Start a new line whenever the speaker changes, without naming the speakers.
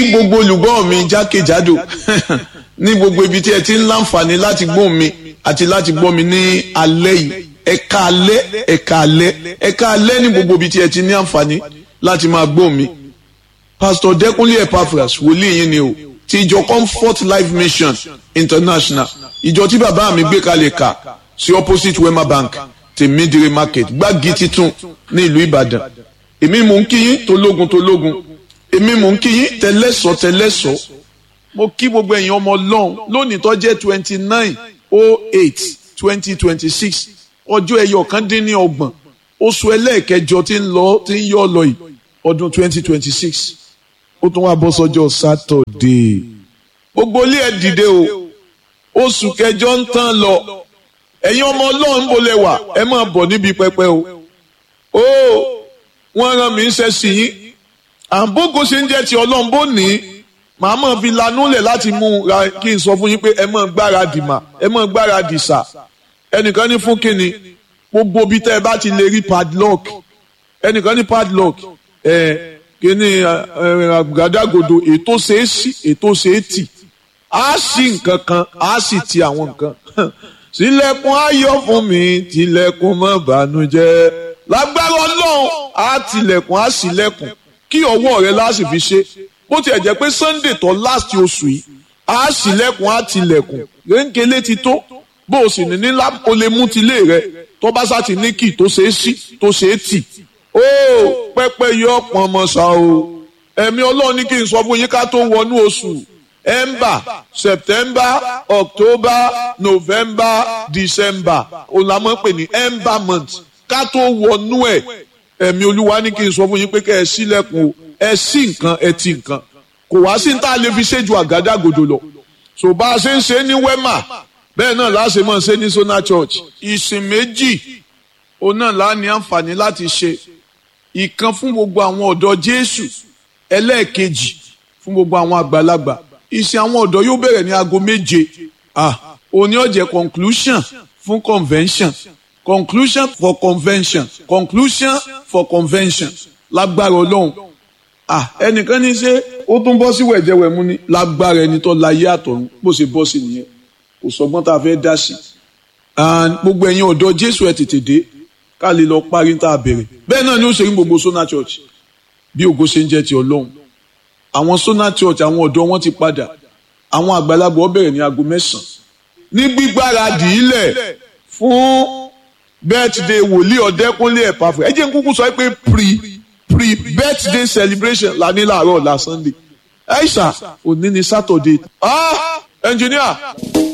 gbogbo olùgbọ́ mi jákèjádò ní gbogbo ibi tí ẹ ti ń láǹfààní láti gbọ́ mi àti láti gbọ́ mi ní alẹ́ yìí ẹ̀ka alẹ́ ẹ̀ka alẹ́ ẹ̀ka alẹ́ ní gbogbo ibi tí ẹ ti ní àǹfààní láti máa gbọ́ mi. Pastor Dẹ́kunlé Epaphras wòlíì yín ni o ti ìjọ Comfort Life Mission International ìjọ tí bàbá mi gbé kalẹ̀ kà sí opposite Wema Bank tèmídìrí market gbági titun ní ìlú Ìbàdàn èmi mò ń kí yín tológun tológun èmi mò ń kí yín tẹlẹ́sọ̀ tẹlẹ́sọ̀ mo kí gbogbo ẹ̀yin ọmọ ọlọ́run lónìí tó jẹ́ twenty nine oh eight twenty twenty six ọjọ́ ẹyọ kan dín ní ọgbọ̀n oṣù ẹlẹ́ẹ̀kẹjọ tí ń lọ tí ń yọ lọ yìí ọdún twenty twenty six ó tún wá bọ́ sọ́jọ́ sátọ̀dé gbogbo ilé ẹ̀ dìde o oṣù kẹjọ ń tán lọ ẹ̀yin ọmọ ọlọ́run bó lẹ wà ẹ máa bọ̀ níbi pẹpẹ o ó wọ́n rán mi ń ṣe sí yín àbógo ṣe ń jẹ́ ti ọlọ́run bó ní màá mọ̀ fi lanúlẹ̀ láti mú ra kí n sọ fún yín pé ẹ mọ̀ gbáradì mà ẹ mọ̀ gbáradì sà ẹnìkan ní fún kíni gbogbo bí tẹ́ ẹ bá ti lè rí padlock ẹnìkan ní padlock ẹ kíni àgàdàgodo ètò ṣe é sí ètò ṣe é tì á sí nǹkan kan á sì ti àwọn nǹkan sílẹ̀kùn ayọ̀ fún mi tilẹ̀kùn má bànújẹ́ lágbára ọlọ́run á tilẹ̀kùn á sílẹ̀kùn kí ọwọ́ rẹ láti fi ṣe bó tiẹ̀ jẹ́ pé sunday tó last oṣù yìí á sílẹ̀kùn á tilẹ̀kùn rénkélé ti tó bó o sì ní ní o lè mú tilé rẹ tó bá sá ti ní kì tó ṣe é sí tó ṣe é tì ó pẹ́pẹ́ yọ pọn ọmọ ṣá o ẹ̀mí ọlọ́run ní kí n sọ fún yín ká tó wọnú oṣù ember september october november december òun la máa ń pè ní ember month ká tó wọnú ẹ̀ ẹ̀mí olúwa ní kí n sọ fún yín pé kẹ́ ẹ sílẹ̀kùn o ẹ sí nǹkan ẹ ti nǹkan kò wá sí ní tá a lè fi ṣe ju àgádágodo lọ so bá a ṣe ń ṣe ní wema bẹ́ẹ̀ náà láṣẹ mọ̀ ṣe ní sona church ìsìn méjì òun náà lá ní àǹfààní láti ṣe ìkan fún gbogbo àwọn ọ̀dọ́ jésù ẹlẹ́ẹ̀kejì fún gbogbo àwọn àgbàlagbà ìsìn àwọn ọ̀dọ́ yóò bẹ̀rẹ̀ ní aago méje ah òní ọ̀jẹ̀ conclusion fún convention conclusion for convention conclusion for convention lágbára ọlọ́run ah ẹnìkan ní ṣe ó tún bọ́ sí wẹ̀jẹ̀wẹ̀mú ni lágbára ẹni tó láyé àtọ̀run bó ṣe bọ́ sí nìyẹn kò sọgbọ́n tá a fẹ́ dá sí and gbogbo ẹ̀yin ọ̀dọ́ jésù ẹ̀ tètè dé ká lè lọ parí tá a bẹ̀rẹ̀ bẹ́ẹ̀ náà ni ó ṣe ní gbogbo sona church bí ògo ṣe ń jẹ́ ti ọlọ́run àwọn sona church àwọn ọ̀dọ́ wọn ti padà àwọn àgbàlagbà ó bẹ̀rẹ̀ ní aago mẹ́sàn-án ní gbígbáradì ilẹ̀ fún birthday wòlíì ọ̀dẹ́kúnlé Epaphras ẹ jẹ́ n kúkú sọ pé pre pre birthday celebration la ní láàárọ̀ la sunday aisha òní ni saturday ah engineer.